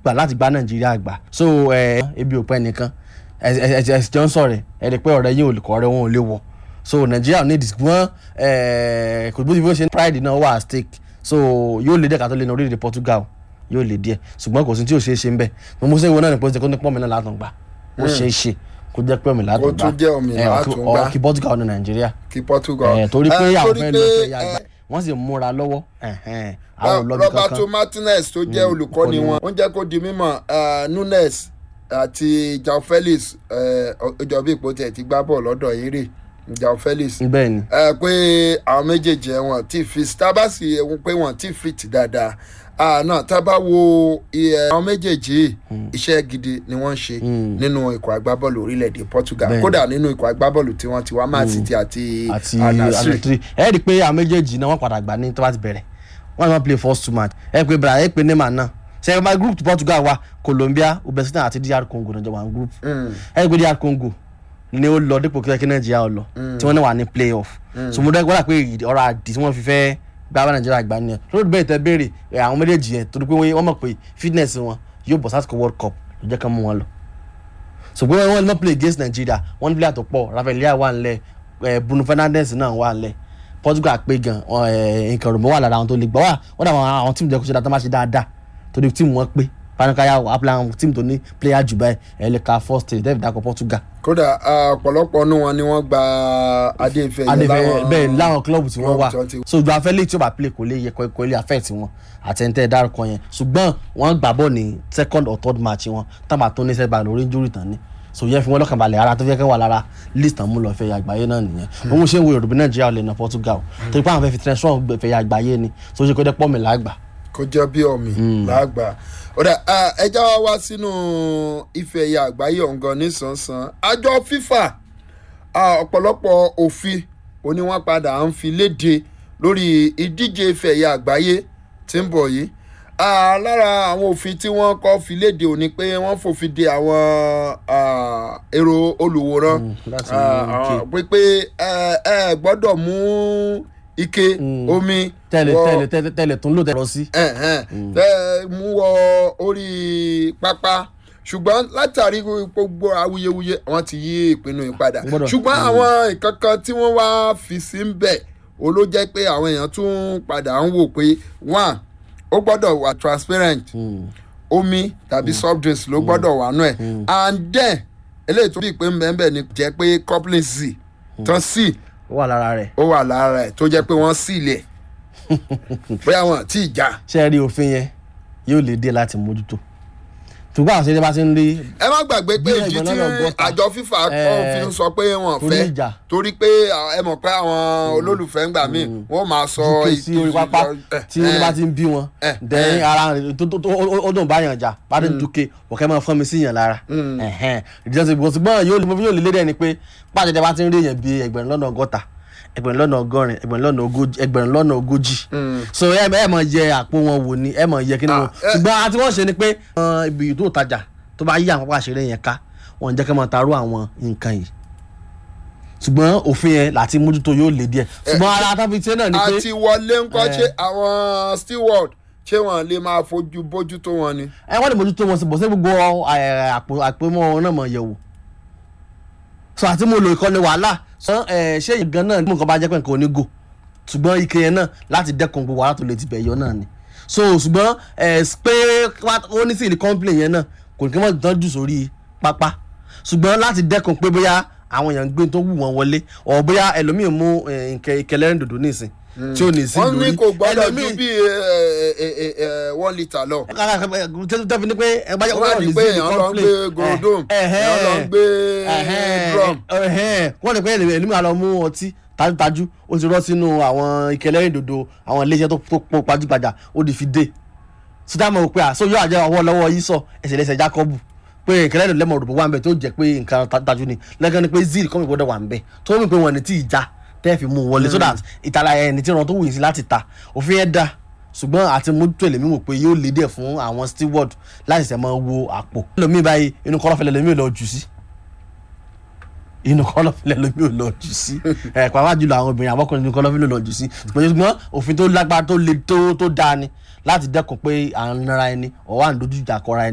gbà láti gba nàìjíríà gbà so ẹ ebi ò pẹ́ nìkan ẹ ẹ ẹ ẹ jọ ń sọ̀rọ̀ ẹ rí i pé ọ̀rẹ́ yín ò lè kọ́ ọ̀rẹ́ wọn ò lè wọ̀ so nàìjíríà ní ìdìbò wọn ẹ kò bó ti bó ṣe ní pride náà wà at stake so yóò lè dẹ́ka tó lé ní orílẹ̀-èdè Portugal yóò lè díẹ̀ ṣùgbọ́n kò sí tí ò ṣeé ṣe ń bẹ̀ mo mú sẹ́yìn wọn náà ní pọ́ńsẹ̀ kó ní pọ́nmi náà látàn gbà ó ṣeé ṣe kó jẹ́ pé omi látàn Kó gbà tún jẹ́ omi ẹ, látàn ọ- gbà. ọ- kí Portugal ní nàìjíríà kí Portugal. ẹ, torí pé Eh, àwọn torí fẹ́ pé, lọ fẹ́ ya eh, gbà wọ́n sì múra lọ́wọ́ ẹ̀hẹ́n, àwọn ò lọ́bi Roberto kankan Martinez tó jẹ́ olùkọ́ni wọn ó ń jẹ́ kó di mímọ̀ eh, Nunes àti João Felix eh, ọjọ́ bí ipò tẹ̀ ti gbá bọ̀ lọ́dọ̀ eré João Felix bẹ́ẹ̀ ni ẹ pé àwọn méjèèjì ẹ wọn tí fi tábàsì ẹwọn pé wọn tí fit dáadáa àná tábà wo iye àwọn méjèèjì yìí, iṣẹ́ gidi ni wọ́n ń ṣe nínú ikọ̀ agbábọ́ọ̀lù orílẹ̀-èdè Portugal Bẹ́ẹ̀ni. kódà nínú ikọ̀ agbábọ́ọ̀lù tí wọ́n ti wá Man City àti àti Al-Nassr. anatri ẹ rí i pé àwọn méjèèjì náà wọ́n padà gbà ní tó bá ti bẹ̀rẹ̀ wọ́n ní wọ́n play first two match ẹ pé bra ẹ pé Neymar náà ṣe ẹ bá group tí Portugal wà Colombia Uzbekistan àti DR Congo náà jọ wà ní group Mm. ẹ pé DR Congo ni ó lọ dípò kí Nàìjíríà ó lọ tí wọ́n náà wà ní play off so mo dẹ́ gbọ́dọ̀ pé ìdí- ọ̀rọ̀ àdì tí wọ́n fi fẹ́ gbá bá Nàìjíríà gbà nìyẹn lórí bẹ́ẹ̀ tẹ́ béèrè ẹ, àwọn méjèèjì yẹn torí pé wọ́n mọ̀ pé fitness wọn yóò bọ̀ sásìkò World Cup ló jẹ́ ká mú wọn lọ ṣùgbọ́n wọ́n náà play against Nigeria wọ́n ní player tó pọ̀ Rafael Leao wà nílẹ̀ ẹ̀ Bruno Fernandes náà wà nílẹ̀ Portugal pé gan ẹ̀ nǹkan rògbò wà lára àwọn tó lè gbọ́ wà wọ́n dà àwọn àwọn tíìmù jẹ́ kó ṣe dáadáa má ṣe dáadáa torí tíìmù wọn pé fanukaya apla àwọn tíìmù tó ní player jù báyìí ẹ̀ lè ka first stage david dako Portugal kódà ah, ọ̀pọ̀lọpọ̀ nínú wọn ni wọ́n gba adé ìfẹ́ yẹn adefẹ bẹ́ẹ̀ láwọn club tí wọ́n wà club tí wọ́n ti- so ju afẹ́lẹ́ tí ó bá play kò lè yẹ kò kò lè affect wọn àtẹ̀ntẹ̀ dárúkọ yẹn ṣùgbọ́n wọ́n gbà bọ́ ní second or third match wọn tábà tó ní sẹ́gbà lórí injury tán ni so yẹn fi wọn lọ́kàn balẹ̀ ara tó fẹ́ kẹ́ wà lára list tán mú lọ fẹ́ ya àgbáyé náà nìyẹn òun ṣe ń wo yorùbá nàìjíríà lè na Portugal torí pé àwọn fẹ́ fi transform fẹ́ ya àgbáyé ni so ṣe kó dẹ́ pọ́ mi lágbà. kó jẹ́ bí ọ̀mì lágbà ọ̀dà ẹja wa wá sínú ife ẹ̀yà àgbáyé ọ̀ngàn nísànsán àjọ FIFA ah, ọ̀pọ̀lọpọ̀ òfin òní wọ́n padà ń fi léde lórí ìdíje ife ẹ̀yà àgbáyé tí ń bọ̀ yìí Ah, lára àwọn òfin tí wọ́n kọ́ fi léde òní pé wọ́n fòfin de àwọn ah, èrò olùwòran Mm, láti Ah, mú ike. ah, pé pé ẹ ẹ gbọ́dọ̀ mú ike omi tẹ́lẹ̀ wọ- tẹ́lẹ̀ tẹ́lẹ̀ tẹ́lẹ̀ tó ń lò tẹ́lẹ̀ sí. ẹ̀hẹ́n, tẹ́ mú wọ orí pápá ṣùgbọ́n látàrí gbogbo awuyewuye wọ́n ti yí ìpinnu yìí padà Gbọ́dọ̀. ṣùgbọ́n àwọn nǹkan kan tí wọ́n wá fi sí ń bẹ̀ ó ló jẹ́ pé àwọn èèyàn tún padà ń wò pé one ó gbọ́dọ̀ wà transparent omi tàbí soft drinks ló gbọ́dọ̀ wà nù ẹ̀ and then eléyìí tó bí ìpín bẹ́ẹ̀ ni jẹ́ pé coupling c tán c ó wà lára rẹ̀ ó wà lára ẹ̀ tó jẹ́ pé wọ́n sì lẹ̀ bóyá wọn àti ìjà ṣé ẹ rí òfin yẹn yóò lè dé láti mójútó ṣùgbọ́n àwọn ṣẹ́jẹ́ bá ti ń rí ẹ má gbàgbé pé Bí ìdí ẹ̀gbọ́n tí náà lọ gbọ́ta. àjọ fífa Eh, kan fi ń sọ pé wọn torí fẹ́ ìjà. torí pé ah, ẹ mọ̀ pé àwọn olólùfẹ́ ńgbà míì wọ́n máa sọ uk sí orí pápá eh, tí wọ́n eh, bá ti ń bí wọn eh, dẹ́yìn eh. ara rẹ̀ tó tó tó ó ó dùn báyàn jà bá dé dúkè ọ̀kẹ́ máa fọ́n mi sí yàn lára ìdíjọ́ ti gbọ́n ṣùgbọ́n yóò lè yóò lè lédè ẹni pé pàṣẹ bá ti ń rí èèyàn bíi ẹgbẹ̀rún lọ́nà ọgọ́ta ẹgbẹ̀rún lọ́nà ọgọ́rin ẹgbẹ̀rún lọ́nà ogójì ẹgbẹ̀rún lọ́nà ogójì so ẹ ẹ mọ̀ yẹ àpò wọn wò ni ẹ mọ̀ yẹ kí ni wọn Ah, eh. ṣùgbọ́n àti wọ́n ṣe ni pé uh, ibi tó tajà tó bá yí àwọn pápá àṣírí yẹn ká wọn jẹ́ kí wọ́n tarú àwọn nǹkan yìí ṣùgbọ́n òfin yẹn láti mójútó yóò lè díẹ̀ ṣùgbọ́n ara tábí tiẹ̀ náà ni pé àti wọlé ńkọ́ Eh. ṣé àwọn steward ṣé wọn lè máa fojú bójú tó wọn ni. ẹ wọ́n lè mójútó wọn sí bọ̀ sí gbogbo ẹ, àpò àpémọ́ wọn náà mọ̀ yẹ̀wò so àti mo lo ìkọ́ni wàhálà sọ ẹ ṣé ìgan náà mú nǹkan bá jẹ́ pé nǹkan onígò ṣùgbọ́n ike yẹn náà láti dẹ́kun gbogbo wàhálà tó lè ti bẹ̀ yọ náà ni so ṣùgbọ́n ẹ pé wá- ó ní sí ìlú complain yẹn náà kò ní kí wọ́n dán jù sórí pápá ṣùgbọ́n láti dẹ́kun pé bóyá àwọn èèyàn gbé tó wù wọ́n wọlé ọ̀ bóyá ẹlòmíì mú ẹ, nǹkan ìkẹlẹ́rìn dòdò nísìn tí ò ní sí wọ́n ní lórí kò gbọ́dọ̀ ju ẹlòmíì- bí eh, eh, eh, eh, one litre lọ. tẹ́tí ní pé ẹ bá jẹ́ wọ́n á ní pé èèyàn lọ ń gbé gorodom èèyàn lọ ń gbé drum. wọ́n ní pé ẹlẹ́mìí àlọ́ mú ọtí tajútajú ó ti rọ́ sínú àwọn ike ẹlẹ́rìndòdò àwọn iléeṣẹ́ tó tó pọ̀ pajúgbajà ó di fi dé sítá mọ̀ pé àṣọ yóò àjẹ́ ọwọ́ lọ́wọ́ yìí sọ ẹsẹ̀ lẹ́sẹ̀ Jákọ́bù pé ìkẹlẹ́ ìdò lẹ́mọ̀ òdòdó wà ń bẹ̀ tó jẹ́ pé nǹkan tajú ni lẹ́gàn ni pé zil kọ́mi gbọ́dọ̀ wà ń bẹ̀ tó mú pé wọn ní tí ì já tẹ́ fi mú un wọlé so that ìtara ẹni tí ìran tó wù yín sí láti ta òfin ẹ̀ dá ṣùgbọ́n àti mójútó èlèmí wò pé yóò lédè fún àwọn steward láti ṣẹ̀ máa wo àpò lómi báyìí inú kọ́lọ́fẹ́lẹ́ lómi ò lọ jù sí inú kọ́lọ́fẹ́lẹ́ lómi ò lọ jù sí ẹ̀ pàápàá jùlọ àwọn obìnrin àbọ̀kùnrin inú kọ́lọ́fẹ́lẹ́ lọ jù sí ṣùgbọ́n òfin tó lágbára tó le tó tó dáa ni láti dẹ́kun pé à ń nara ẹni ọ̀wá ń dojú ìjà kọra ẹni.